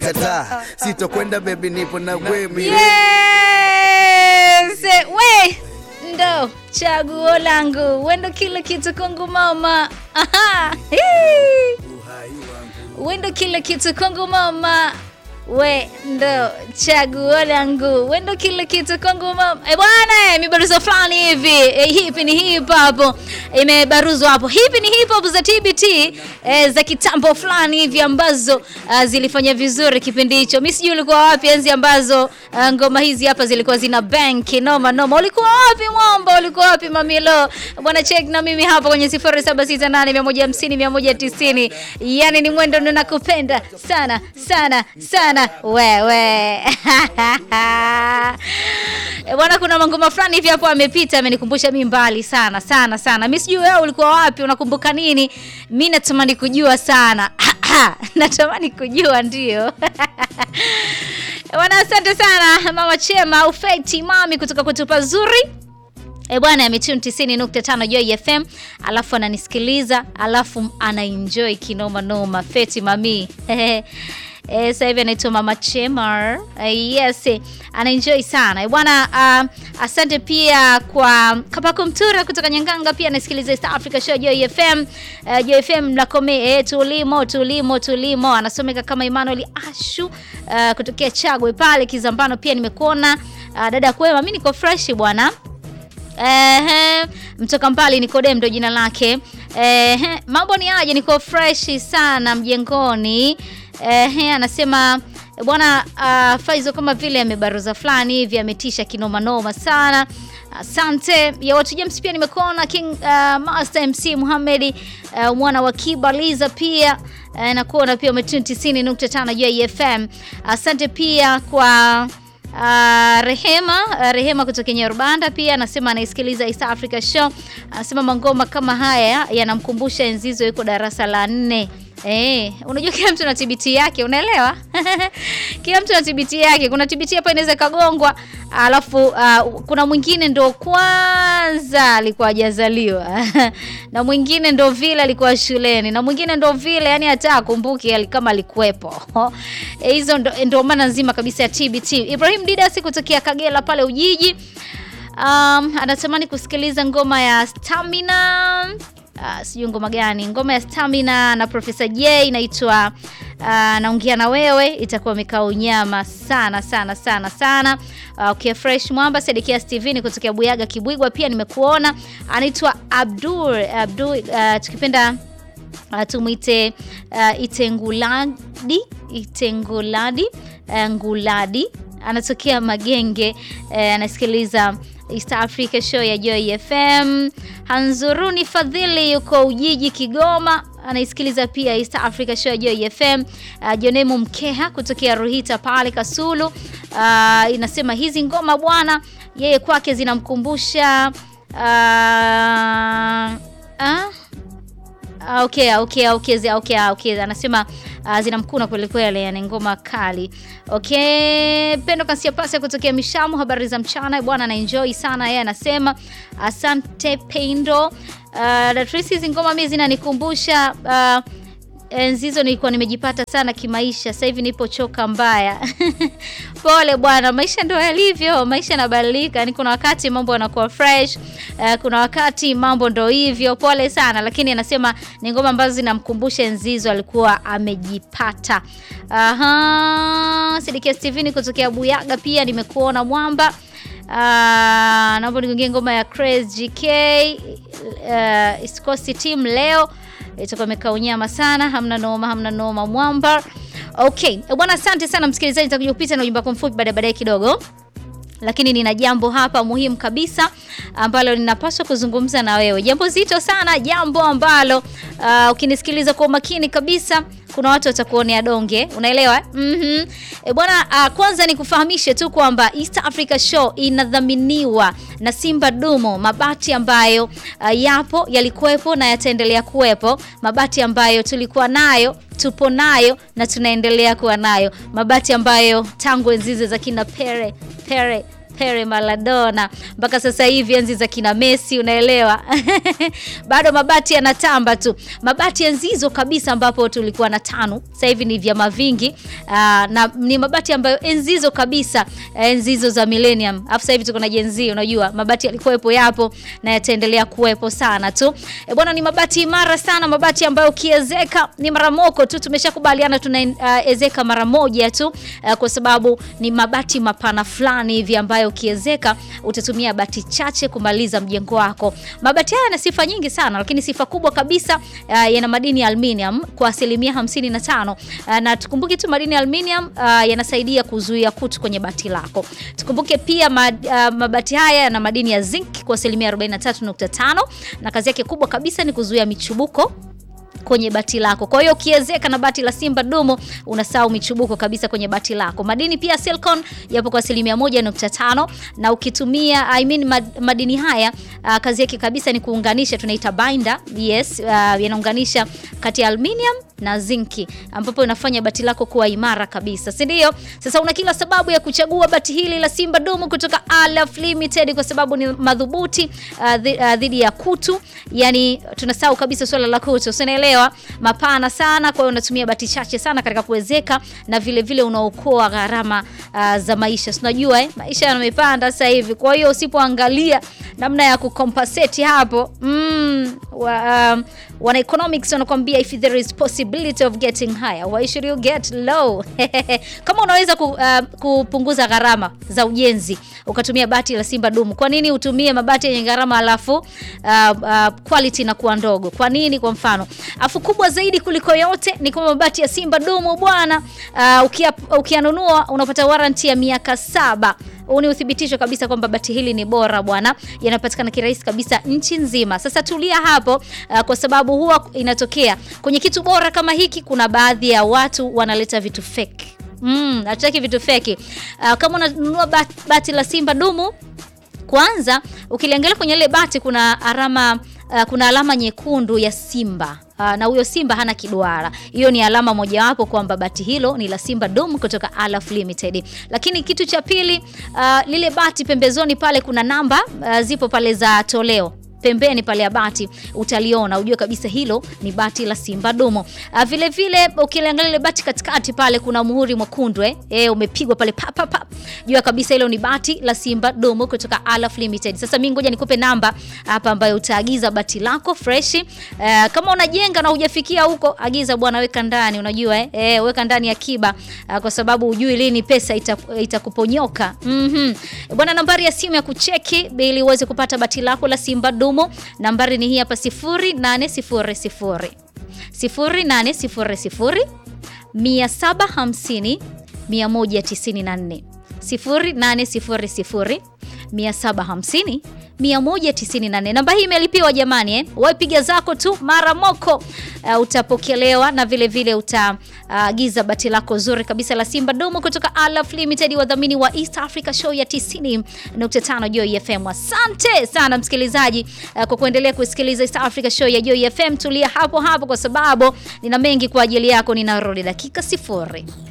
kataa sitokwenda bebi nipo na wewe Yes! We ndo chaguo langu, wendo kila kitu kwangu mama. Aha. Hii. Wendo kila kitu kwangu mama. We ndo chaguo langu, wendo kila kitu kwangu mama. E bwana, mibaruzo fulani hivi e, hipi ni hip hop imebaruzwa hapo. Hipi ni hip hop za TBT e, za kitambo fulani hivi ambazo uh, zilifanya vizuri kipindi hicho. Mimi sijui ulikuwa wapi enzi ambazo uh, ngoma hizi hapa zilikuwa zina bank noma noma. Ulikuwa wapi mwamba? Ulikuwa wapi mamilo? Bwana check na mimi hapa kwenye 0768150190. Yani ni mwendo ninakupenda sana sana sana wewe. E bwana, kuna mangoma fulani hivi hapo amepita, amenikumbusha mimi mbali sana sana sana. Mimi sijui wewe ulikuwa wapi, unakumbuka nini? Mimi natamani kujua sana natamani kujua ndio. Bwana, asante sana mama Chema au Feti mami kutoka kutupa zuri E bwana ametune 90.5 Joy FM, alafu ananisikiliza, alafu anaenjoy kinoma noma. Feti mami Eh, sasa hivi anaitwa Mama Chemar. Uh, yes, anaenjoy sana. Eh, bwana uh, asante pia kwa Kapako Mtura kutoka Nyanganga pia anasikiliza East Africa Show Joy FM. Uh, Joy FM mnakome eh, tulimo tulimo tulimo anasomeka kama Emmanuel Ashu uh, kutokea Chagwe pale Kizambano pia nimekuona uh, dada kwema, mimi niko fresh bwana. Ehe, mtoka mbali Nikodem ndo jina lake. Ehe, mambo ni aje? Niko fresh sana mjengoni. Ehe, anasema bwana uh, Faizo kama vile amebaruza fulani hivi ametisha kinoma noma sana. Asante ya watu James pia nimekuona King uh, Master MC Muhammad uh, mwana wa Kibaliza pia uh, nakuona pia umetune 90.5 Joy FM. Asante pia kwa Uh, Rehema uh, Rehema kutoka Nyarubanda pia anasema anaisikiliza East Africa Show. Anasema mangoma kama haya yanamkumbusha enzizo yuko darasa la nne. Eh, unajua kila mtu na TBT yake, unaelewa? kila mtu na TBT yake. Kuna TBT hapa inaweza kagongwa, alafu uh, kuna mwingine ndo kwanza alikuwa hajazaliwa na mwingine ndo vile alikuwa shuleni na mwingine ndo vile yani hata akumbuki kama alikuwepo. Hizo ndo, ndo maana nzima kabisa ya TBT. Ibrahim Didasi kutokea Kagera pale Ujiji. Um, anatamani kusikiliza ngoma ya Stamina. Uh, sijui ngoma gani, ngoma ya Stamina na Profesa J inaitwa uh, naongea na wewe, itakuwa imekaa unyama sana sana sana sana. Uh, okay, fresh mwamba Sedekia Steven kutokea Buyaga Kibwigwa pia nimekuona, anaitwa Abdul Abdul, uh, tukipenda uh, tumwite uh, Itenguladi Itenguladi uh, Nguladi anatokea Magenge uh, anasikiliza East Africa Show ya Joy FM. Hanzuruni Fadhili yuko Ujiji Kigoma, anaisikiliza pia East Africa Show ya Joy FM. Uh, Jonemu Mkeha kutokea Ruhita pale Kasulu. Uh, inasema hizi ngoma bwana, yeye kwake zinamkumbusha uh, uh, Okay, okay, okay, okay, okay. Anasema uh, zinamkuna kweli kweli, yani ngoma kali. Okay, Pendo Kasia Pasi kutokea Mishamu, habari za mchana bwana, na enjoy sana yeye anasema asante Pendo. Uh, Datrisi, hizi ngoma mimi zinanikumbusha uh, enzi hizo nilikuwa nimejipata sana kimaisha, sasa hivi nipo choka mbaya. Pole bwana, maisha ndio yalivyo, maisha yanabadilika. Yani kuna wakati mambo yanakuwa fresh, uh, kuna wakati mambo ndo hivyo. Pole sana, lakini anasema ni ngoma ambazo zinamkumbusha enzi hizo alikuwa amejipata. Aha, Sidikia Steven kutokea Buyaga pia nimekuona mwamba. Uh, naomba nigongie ngoma ya Crazy GK uh, East Coast team leo itakuwa imekaa unyama sana, hamna noma, hamna noma mwamba. Okay bwana, asante sana msikilizaji, nitakuja kupita na ujumbe wako mfupi baadaye baadaye kidogo, lakini nina jambo hapa muhimu kabisa ambalo ninapaswa kuzungumza na wewe, jambo zito sana, jambo ambalo uh, ukinisikiliza kwa umakini kabisa kuna watu watakuonea donge, unaelewa mm -hmm. E bwana uh, kwanza nikufahamishe tu kwamba East Africa Show inadhaminiwa na Simba Dumo, mabati ambayo uh, yapo yalikuwepo na yataendelea kuwepo, mabati ambayo tulikuwa nayo tupo nayo na tunaendelea kuwa nayo, mabati ambayo tangu enzi za kina Pere Pere Pele, Maradona mpaka sasa hivi enzi za kina Messi, unaelewa bado mabati yanatamba tu, mabati enzi hizo kabisa, ambapo tulikuwa na tano, sasa hivi ni vyama vingi aa, na ni mabati ambayo enzi hizo kabisa, enzi hizo za millennium, afu sasa hivi tuko na Gen Z. Unajua mabati yalikuwepo, yapo na yataendelea kuwepo sana tu e bwana, ni mabati imara sana, mabati ambayo ukiezeka ni mara moko tu. Tumeshakubaliana tunaezeka uh, mara moja tu uh, kwa sababu ni mabati mapana fulani hivi ambayo ukiezeka utatumia bati chache kumaliza mjengo wako. Mabati haya yana sifa nyingi sana, lakini sifa kubwa kabisa uh, yana madini ya aluminium kwa asilimia 55 uh, na tukumbuke tu madini ya aluminium uh, yanasaidia kuzuia kutu kwenye bati lako. Tukumbuke pia mad, uh, mabati haya yana madini ya zinc kwa asilimia 43.5 na kazi yake kubwa kabisa ni kuzuia michubuko kwenye bati lako. Kwa hiyo ukiezeka na bati la Simba Dumu unasahau michubuko kabisa kwenye bati lako. Madini pia silicon yapo kwa asilimia moja nukta tano na ukitumia I mean mad, madini haya uh, kazi yake kabisa ni kuunganisha, tunaita binder. Yes, uh, yanaunganisha kati ya aluminium na zinki ambapo inafanya bati lako kuwa imara kabisa, si ndio? Sasa una kila sababu ya kuchagua bati hili la Simba Dumu kutoka Alaf Limited kwa sababu ni madhubuti dhidi uh, uh, ya kutu. Yani tunasahau kabisa swala la kutu, usinaelewa, mapana sana. Kwa hiyo unatumia bati chache sana katika kuwezeka na vile vile unaokoa gharama uh, za maisha. Unajua eh, maisha yamepanda sasa hivi, kwa hiyo usipoangalia namna ya kucompensate hapo mm, wa, um, wana economics wanakuambia if there is possibility of getting higher why should you get low? Kama unaweza ku, uh, kupunguza gharama za ujenzi ukatumia bati la Simba Dumu, kwa nini utumie mabati yenye gharama alafu uh, uh, quality na kuwa ndogo? Kwa nini? Kwa mfano, afu kubwa zaidi kuliko yote ni kwa mabati ya Simba Dumu bwana, uh, ukianunua unapata warranty ya miaka saba. Huu ni uthibitisho kabisa kwamba bati hili ni bora bwana, yanapatikana kirahisi kabisa nchi nzima. Sasa tulia hapo uh, kwa sababu huwa inatokea kwenye kitu bora kama hiki, kuna baadhi ya watu wanaleta vitu fake. Mm, hatutaki vitu fake. Uh, kama unanunua bati, bati la Simba Dumu, kwanza ukiliangalia kwenye ile bati kuna alama uh, kuna alama nyekundu ya simba uh, na huyo simba hana kiduara. Hiyo ni alama mojawapo kwamba bati hilo ni la Simba Dumu kutoka Alaf Limited. Lakini kitu cha pili, uh, lile bati pembezoni pale kuna namba uh, zipo pale za toleo pembeni pale ya bati utaliona, ujue kabisa hilo ni bati la Simba Dumu. Uh, vile vile ukiangalia ile bati katikati pale kuna muhuri mwekundu eh, eh umepigwa pale pa pa pa. Jua kabisa hilo ni bati la Simba Dumu kutoka Alaf Limited. Sasa mimi ngoja nikupe namba hapa ambayo utaagiza bati lako fresh. Uh, kama unajenga na hujafikia huko, agiza bwana, weka ndani, unajua eh, eh weka ndani akiba uh, kwa sababu ujui lini pesa itakuponyoka. Ita mhm. Bwana, nambari ya simu ya kucheki ili uweze kupata bati lako la Simba Dumu Nambari ni hii hapa 0800 0800 750 194 0800 750 194. Namba hii imelipiwa jamani, eh? Wapiga zako tu mara moko, uh, utapokelewa na vile vile utaagiza uh, bati lako zuri kabisa la Simba Dumu kutoka Alaf Limited, wadhamini wa East Africa Show ya 90.5 Joy FM. Asante sana msikilizaji, uh, kwa kuendelea kusikiliza East Africa Show ya Joy FM. Tulia hapo hapo kwa sababu nina mengi kwa ajili yako, ninarudi dakika sifuri.